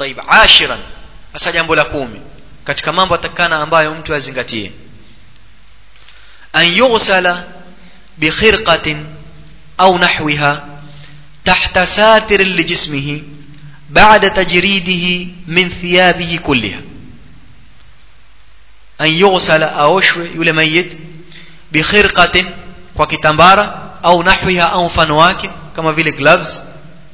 طيب عاشرا hasa jambo la kumi katika mambo atakana ambayo mtu azingatie an yughsala bi khirqatin au nahwiha tahta satir lijismihi ba'da tajridihi min thiyabihi kulliha an yughsala aoshwe yule mayit bi khirqatin kwa kitambara au nahwiha au mfano wake kama vile gloves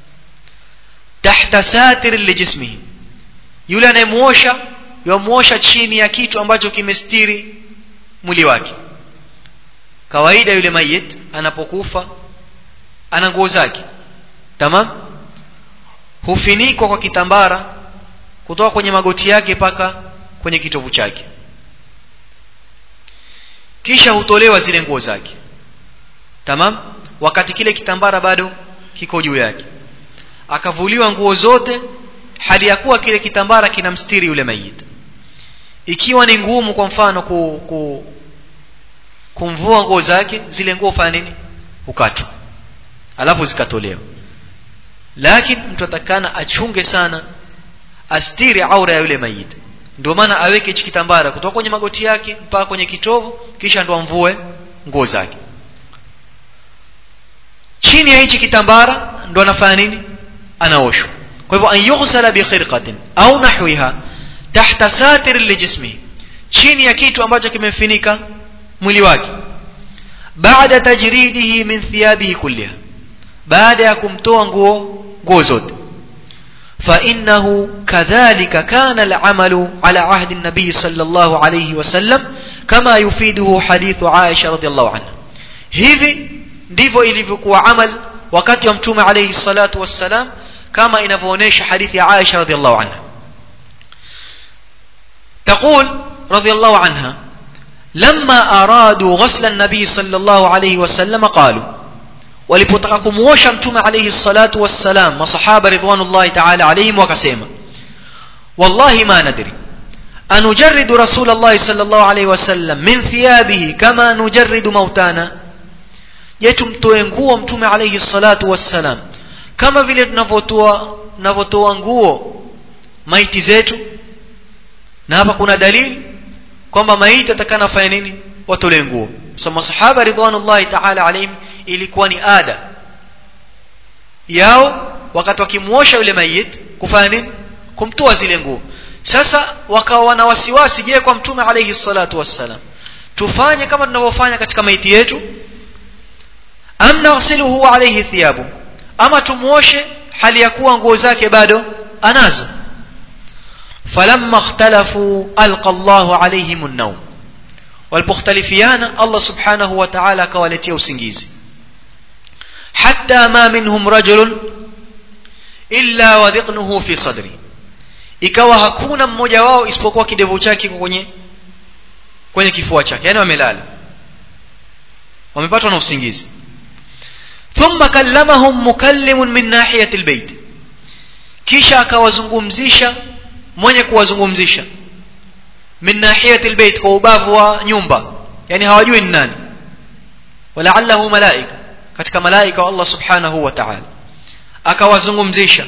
tahta satir lijismihi yule anayemuosha yamuosha chini ya kitu ambacho kimestiri mwili wake kawaida yule mayit anapokufa ana nguo zake tamam hufinikwa kwa kitambara kutoka kwenye magoti yake mpaka kwenye kitovu chake kisha hutolewa zile nguo zake tamam wakati kile kitambara bado kiko juu yake akavuliwa nguo zote hali ya kuwa kile kitambara kinamstiri yule mayit ikiwa ni ngumu kwa mfano ku, ku, kumvua nguo zake zile nguo fanya nini hukatwa alafu zikatolewa lakini mtu atakana achunge sana astiri aura ya yule mayit ndio maana aweke hichi kitambara kutoka kwenye magoti yake mpaka kwenye kitovu kisha ndo amvue nguo zake chini ya hichi kitambara ndo anafanya nini anaoshwa kwa hivyo an yughsala bi khirqatin au nahwiha tahta satir lijismihi chini ya kitu ambacho kimemfinika mwili wake baada tajridihi min thiyabihi kulliha baada ya kumtoa nguo nguo zote فإنه كذلك كان العمل على عهد النبي صلى الله عليه وسلم كما يفيده حديث عائشة رضي الله عنها hivi ndivyo ilivyokuwa amal wakati wa mtume alayhi salatu wassalam kama inavyoonyesha hadithi ya Aisha radhiallahu anha تقول رضي الله عنها لما أرادوا غسل النبي صلى الله عليه وسلم قالوا walipotaka kumuosha mtume alayhi salatu wassalam masahaba ridwanullahi ta'ala alayhim wakasema wallahi ma nadri anujarridu rasulullah sallallahu alayhi wasallam min thiyabihi kama nujarridu mautana je tumtoe nguo mtume alayhi salatu wassalam kama vile tunavyotoa tunavyotoa nguo maiti zetu na hapa kuna dalili kwamba maiti atakana afanye nini watolee nguo so masahaba ridwanullahi ta'ala alayhim ilikuwa ni ada yao wakati wakimuosha yule mayit kufanya nini kumtoa zile nguo sasa wakawa wana wasiwasi je kwa mtume alayhi salatu wassalam tufanye kama tunavyofanya katika maiti yetu am naghsiluhu alayhi thiyabu ama tumuoshe hali ya kuwa nguo zake bado anazo falamma ikhtalafu alqa Allahu alayhim an-nawm walipokhtalifiana Allah subhanahu wa ta'ala akawaletea usingizi hatta ma minhum rajulun illa wadhiqnuhu fi sadri ikawa hakuna mmoja wao isipokuwa kidevu chake kwenye kwenye kifua chake yani wamelala wamepatwa na usingizi thumma kallamahum mukallimun min nahiyati albayt kisha akawazungumzisha mwenye kuwazungumzisha min nahiyati albayt kwa ubavu wa nyumba yani hawajui ni nani walaallahu malaika katika malaika wa Allah subhanahu wa ta'ala akawazungumzisha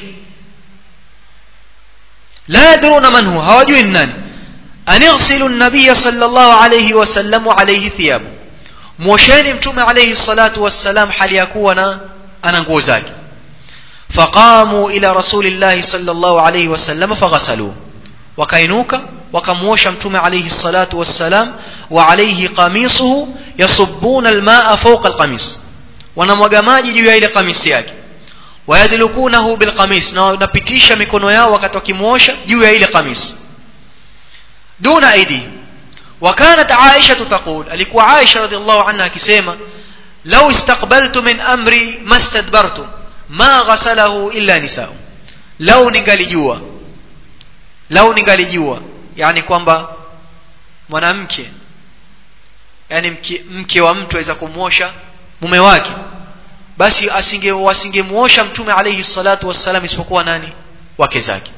la yadruna man huwa hawajui ni nani anighsilu an-nabiy sallallahu alayhi wasallam alayhi thiyabu mwosheni mtume alayhi salatu wassalam hali ya kuwa na ana nguo zake faqamu ila rasulillahi sallallahu alayhi wasallam faghasaluhu wakainuka wakamuosha mtume alayhi salatu wassalam wa alayhi qamisuhu yasubbuna almaa fawqa alqamis wanamwaga maji juu ya ile kamisi yake wayadlukunahu bilqamis na wanapitisha mikono yao wakati wakimuosha juu ya ile kamisi duna aidi وكانت عائشة تقول alikuwa Aisha radhiallahu anha akisema law istaqbaltu min amri mastadbartu ma ghasalahu illa nisa'u law ningalijua law ningalijua yani kwamba mwanamke yani mke, mke wa mtu aweza kumwosha mume wake basi asinge wasingemuosha mtume alayhi salatu wassalam isipokuwa nani wake zake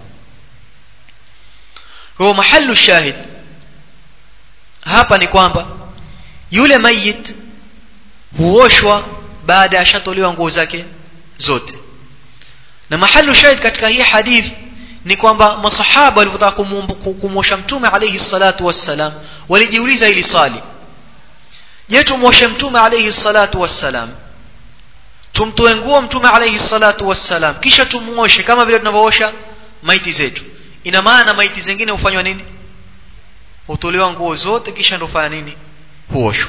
kwa mahallu shahid hapa ni kwamba yule mayit huoshwa baada ya shatolewa nguo zake zote na mahallu shahid katika hii hadith ni kwamba masahaba walivyotaka kumwosha mtume alayhi salatu wassalam walijiuliza hili swali je tumwoshe mtume alayhi salatu wassalam tumtoe nguo mtume alayhi salatu wassalam kisha tumuoshe kama vile tunavyoosha maiti zetu ina maana maiti zingine hufanywa nini hutolewa nguo zote kisha ndio fanya nini huoshwa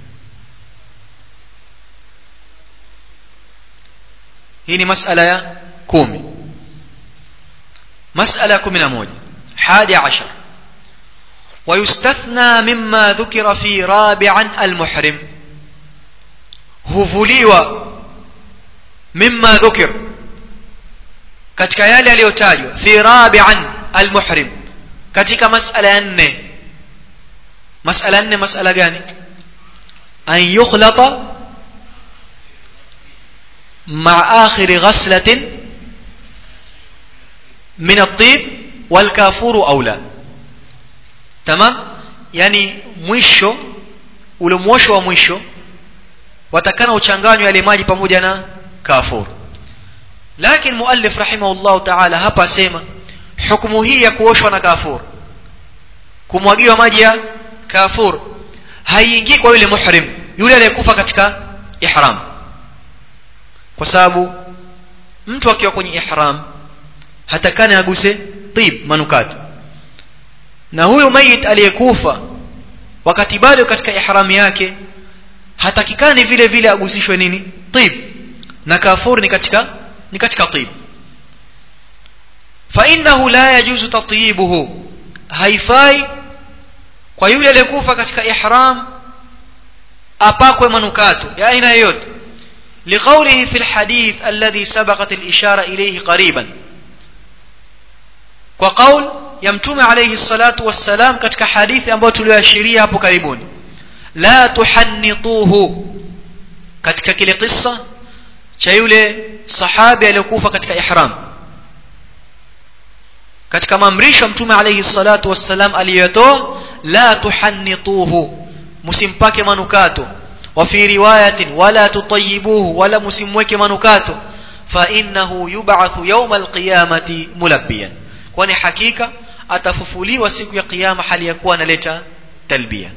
hii ni masala ya kumi masala ya kumi na moja hadi ashar ويستثنى مما ذكر في رابعا المحرم huvuliwa mimma dhukir katika yale yaliyotajwa fi rabi'an almuhrim katika masala ya nne masala nne masala gani an yukhlata مع آخر غسلة من الطيب والكافور أولى تمام يعني mwisho ule mwosho wa mwisho watakana uchanganywe yale maji pamoja na kafur lakini muallif rahimahullah ta'ala hapa asema hukumu hii ya kuoshwa na kafur kumwagiwa maji ya kafur haiingii kwa yule muhrim yule aliyekufa katika ihram kwa sababu mtu akiwa kwenye ihram hatakani aguse tib manukato na huyo mayit aliyekufa wakati bado katika ihram yake hatakikani vile vile agusishwe nini tib na kafur ni katika ni katika tib fa innahu la yajuzu tatyibuhu haifai kwa yule aliyekufa katika ihram apakwe manukato ya aina yoyote لقوله في الحديث الذي سبقت الإشارة إليه قريبا وقول يمتم عليه الصلاة والسلام كتك حديث أنبو تلواشيريا hapo karibuni لا تحنطوه katika kile kisa cha yule sahabi aliyokufa katika ihram katika maamrisho mtume alayhi salatu wassalam aliyotoa la tuhannituhu msimpake manukato وفي رواية ولا تطيبوه ولا مسموك منكاته فإنه يبعث يوم القيامة ملبيا kwani hakika atafufuliwa siku ya kiyama hali ya kuwa analeta talbia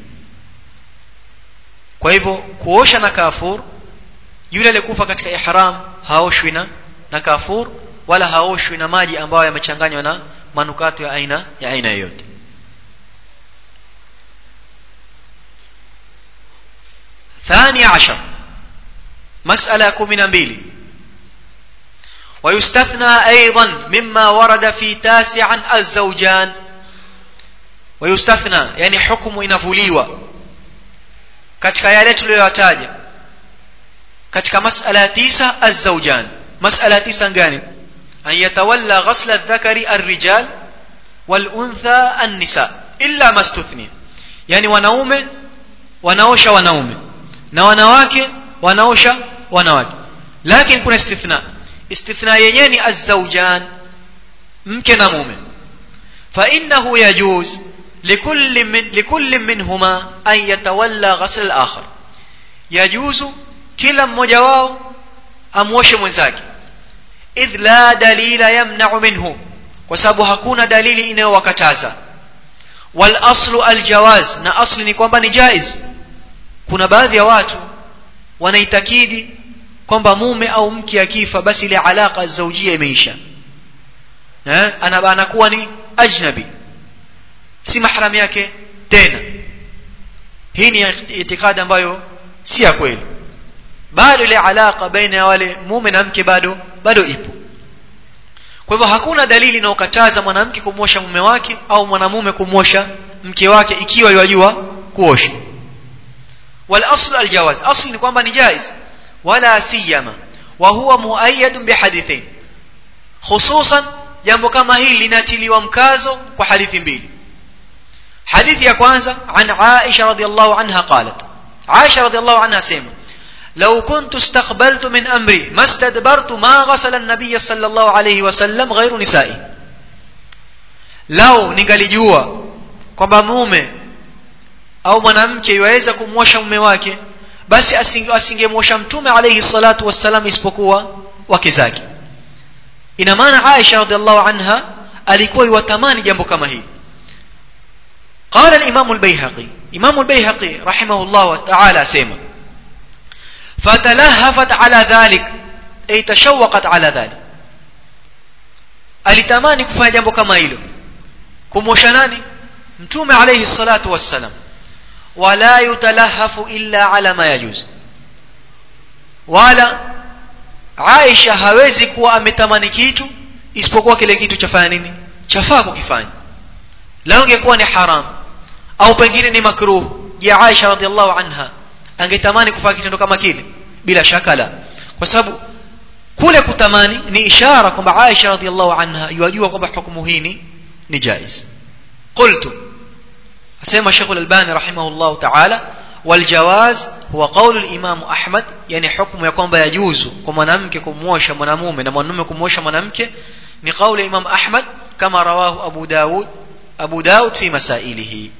kwa hivyo kuosha na kafur yule aliyekufa katika ihram haoshwi na na kafur wala haoshwi na maji ambayo yamechanganywa na manukato ya aina ya aina yoyote ثاني عشر مسألة كمنا بيلي ويستثنى أيضا مما ورد في تاسعا الزوجان ويستثنى يعني حكم inavuliwa katika yale tuliyoyataja katika masala tisa الزوجان مسألة tisa gani أن يتولى غسل الذكر الرجال والأنثى النساء إلا ما استثني يعني wanaume wanaosha wanaume na wanawake wanaosha wanawake lakini kuna istithna istithna yenyewe ni azzaujan mke na mume fa innahu yajuz likulli min likulli minhuma an yatawalla ghasl al-akhar yajuzu kila mmoja wao amwoshe mwenzake idh la dalila yamna'u minhu kwa sababu hakuna dalili inayowakataza wal aslu al-jawaz na asli ni kwamba ni jaiz kuna baadhi ya watu wanaitakidi kwamba mume au mke akifa basi ile alaka zaujia imeisha eh anakuwa ni ajnabi si mahram yake tena hii ni itikadi ambayo si ya kweli bado ile alaka baina ya wale mume na mke bado bado ipo kwa hivyo hakuna dalili inayokataza mwanamke kumwosha mume wake au mwanamume kumwosha mke wake ikiwa yajua kuosha والاصل الجواز اصل ni kwamba ni jaiz wala siyama wa huwa muayyad bihadithain hususan jambo kama hili linatiliwa mkazo kwa hadithi mbili hadithi ya kwanza an Aisha radhiallahu anha qalat Aisha radhiallahu anha sema لو كنت استقبلت من أمري ما استدبرت ما غسل النبي صلى الله عليه وسلم غير نسائي لو ningalijua kwamba mume au mwanamke yaweza kumwosha mume wake basi asingemwosha mtume alayhi salatu wassalam isipokuwa wake zake ina maana Aisha radhiallahu anha alikuwa yuwatamani jambo kama hili قال الإمام البيهقي إمام البيهقي رحمه الله تعالى سيما فتلهفت على ذلك أي تشوقت على ذلك alitamani kufanya jambo kama hilo kumwosha nani mtume alayhi salatu wassalam wala yutalahafu illa ala ma yajuz wala Aisha hawezi kuwa ametamani kitu isipokuwa kile kitu chafanya nini chafaa kukifanya lao ingekuwa ni haram au pengine ni makruh je Aisha radhiallahu anha angetamani kufanya kitendo kama kile bila shaka la kwa sababu kule kutamani ni ishara kwamba Aisha radhiallahu anha yajua kwamba hukumu hii ni ni jaiz qultu asema Sheikh al-Albani rahimahullah ta'ala والجواز هو قول الإمام أحمد يعني حكم يكون يجوز كما نمك كموشى مناموم نمنم كموشى منامك ni قول الإمام أحمد كما رواه أبو داود أبو داود في مسائله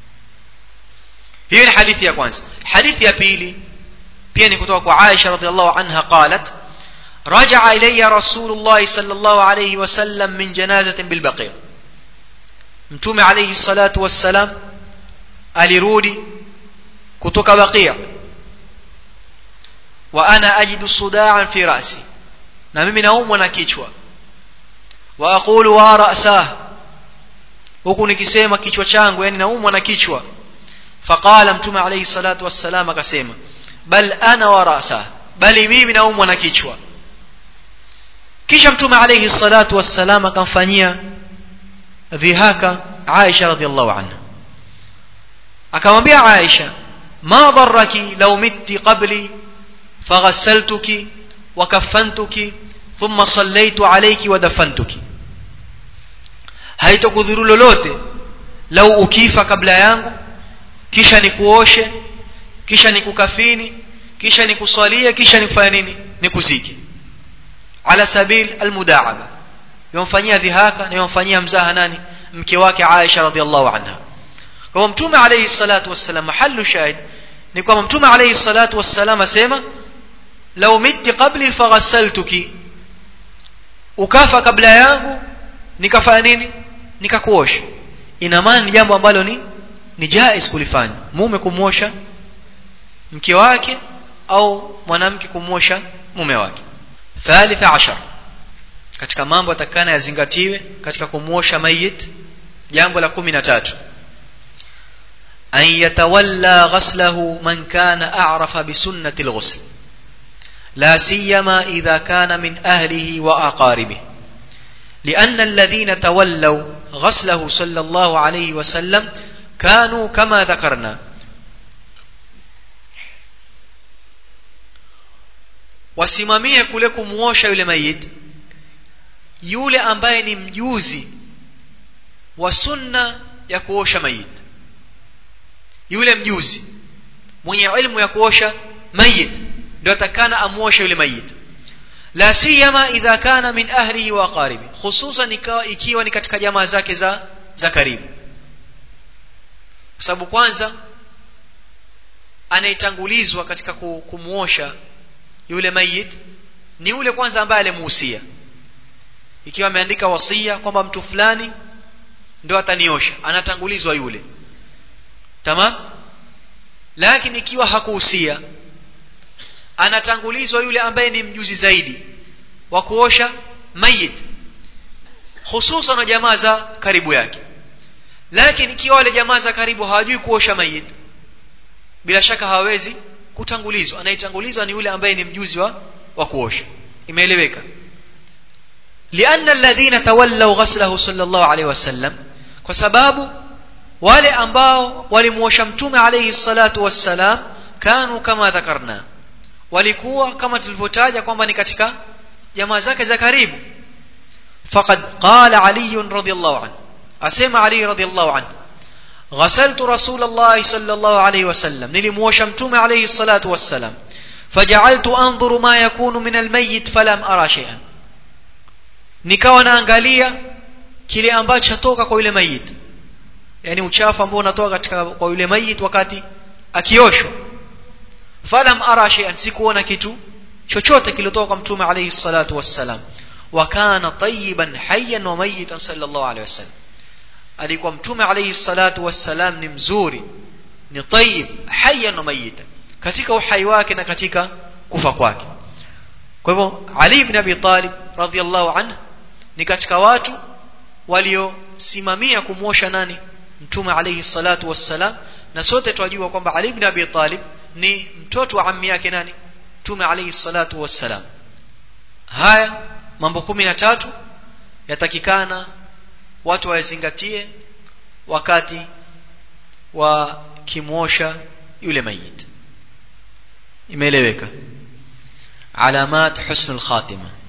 هي الحديث يا كوانس حديث يا بيلي بيني كتوك عائشة رضي الله عنها قالت رجع إلي رسول الله صلى الله عليه وسلم من جنازة بالبقيع متوم عليه الصلاة والسلام alirudi kutoka baqia wa ana ajidu sudaan fi rasi na mimi naumwa na kichwa wa aqulu wa ra'sah huku nikisema kichwa changu yani naumwa na kichwa faqala mtume alayhi salatu wassalam akasema bal ana wa ra'sah bali mimi naumwa na kichwa kisha mtume alayhi salatu wassalam akamfanyia dhihaka Aisha radhiallahu anha akamwambia Aisha ma darraki law mitti qabli faghassaltuki wa kaffantuki thumma sallaytu alayki wa dafantuki haitokudhuru lolote lau ukifa kabla yangu kisha nikuoshe kisha nikukafini kisha nikuswalie kisha nikufanya nini nikuzike ala sabil almudaaba yomfanyia dhihaka na yomfanyia mzaha nani mke wake Aisha radhiallahu anha kwa mtume alayhi salatu wassalam mahallu shahid ni kwamba mtume alayhi salatu wassalam asema law mitti qabli faghassaltuki ukafa kabla yangu nikafanya nini nikakuosha ina maana ni jambo ambalo ni ni jaiz kulifanya mume kumwosha mke wake au mwanamke kumwosha mume wake thalitha ashar katika mambo atakana yazingatiwe katika kumwosha mayit jambo la kumi na tatu أن يتولى غسله من كان أعرف بسنة الغسل لا سيما إذا كان من أهله وأقاربه لأن الذين تولوا غسله صلى الله عليه وسلم كانوا كما ذكرنا wasimamie kule kumwosha yule mayit yule ambaye ni mjuzi wa sunna ya kuosha mayit yule mjuzi mwenye ilmu ya kuosha mayit ndio atakana amuoshe yule mayit la siyama idha kana min ahlihi wa qaribi hususan ikiwa ni katika jamaa zake za za karibu kwa sababu kwanza anayetangulizwa katika kumuosha yule mayit ni yule kwanza ambaye alimuhusia ikiwa ameandika wasia kwamba mtu fulani ndio ataniosha anatangulizwa yule tamam lakini ikiwa hakuhusia anatangulizwa yule ambaye ni mjuzi zaidi wa kuosha mayit hususan na jamaa za karibu yake lakini ikiwa wale jamaa za karibu hawajui kuosha mayit bila shaka hawawezi kutangulizwa anayetangulizwa ni yule ambaye ni mjuzi wa, wa kuosha imeeleweka lianna alladhina tawallaw ghaslahu sallallahu alaihi wasallam kwa sababu wale ambao walimuosha mtume alayhi salatu wassalam kanu kama dhakarna walikuwa kama tulivyotaja kwamba ni katika jamaa zake za karibu faqad qala ali radhiyallahu anhu asema ali radhiyallahu anhu غسلت رسول الله صلى الله عليه وسلم نلموش متوم عليه الصلاة والسلام فجعلت أنظر ما يكون من الميت فلم أرى شيئا nikawa naangalia kile ambacho chatoka kwa yule mayit yani uchafu ambao unatoka katika kwa yule mayit wakati akioshwa falam ara shay'an sikuona kitu chochote kilitoka kwa mtume alayhi salatu wassalam wa kana tayyiban hayyan wa mayitan sallallahu alaihi wasallam alikuwa mtume alayhi salatu wassalam ni mzuri ni tayyib hayyan wa mayitan katika uhai wake na katika kufa kwake kwa hivyo Ali ibn Abi Talib radhiyallahu anhu ni katika watu waliosimamia kumwosha nani mtume alayhi salatu wassalam na sote twajua kwamba Ali ibn Abi Talib ni mtoto wa ammi yake nani mtume alayhi salatu wassalam haya mambo kumi na tatu yatakikana watu wayazingatie wakati wa kimwosha yule mayit imeeleweka alamat husnul khatima